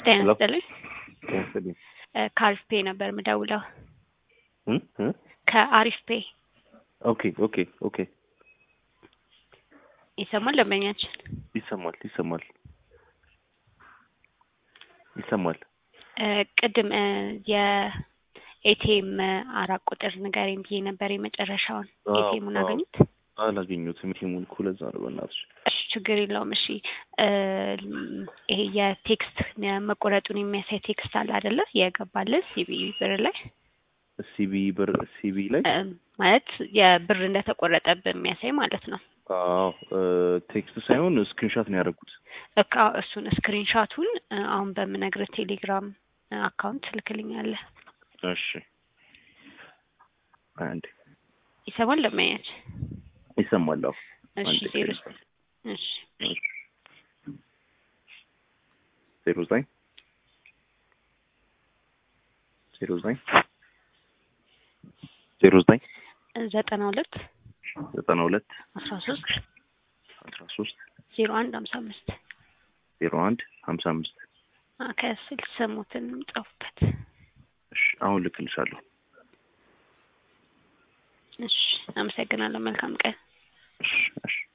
ጤና ሄሎ። ይስጥልኝ። ጤና ይስጥልኝ። እ ከአሪፍ ፔ ነበር የምደውለው። እ እ ከአሪፍ ፔ ኦኬ ኦኬ ኦኬ ይሰማል ደንበኛችን? ይሰማል ይሰማል ይሰማል። እ ቅድም እ የኤቲኤም አራት ቁጥር ንገረኝ ብዬ ነበር የመጨረሻውን አዎ፣ ኤቲኤሙን አዎ። አገኙት? አላገኙትም። ቲሙን እኮ ለዛ ነው በእናትሽ። እሺ ችግር የለውም። እሺ እ ይሄ የቴክስት መቆረጡን የሚያሳይ ቴክስት አለ አይደለ? የገባልን ሲቢ ብር ላይ ሲቢ ብር ሲቢ ላይ እ ማለት የብር እንደተቆረጠብን የሚያሳይ ማለት ነው። አዎ እ ቴክስት ሳይሆን ስክሪንሻት ነው ያደረጉት። እቃ እሱን ስክሪንሻቱን እ አሁን በምነግርህ ቴሌግራም እ አካውንት ትልክልኛለህ። እሺ አንድ ይሰማል ደንበኛችን? ይሰማል። አዎ እሺ አንድ ዜሮ ስክሪንሻት እሺ ዜሮ ዘጠኝ ዜሮ ዘጠኝ ዜሮ ዘጠኝ ዘጠና ሁለት ዘጠና ሁለት አስራ ሶስት አስራ ሶስት ዜሮ አንድ ሀምሳ አምስት ዜሮ አንድ ሀምሳ አምስት ከስል ስሙትን ጻፉበት። እሺ አሁን ልክልሻለሁ። እሺ አመሰግናለሁ። መልካም ቀን። እሺ እሺ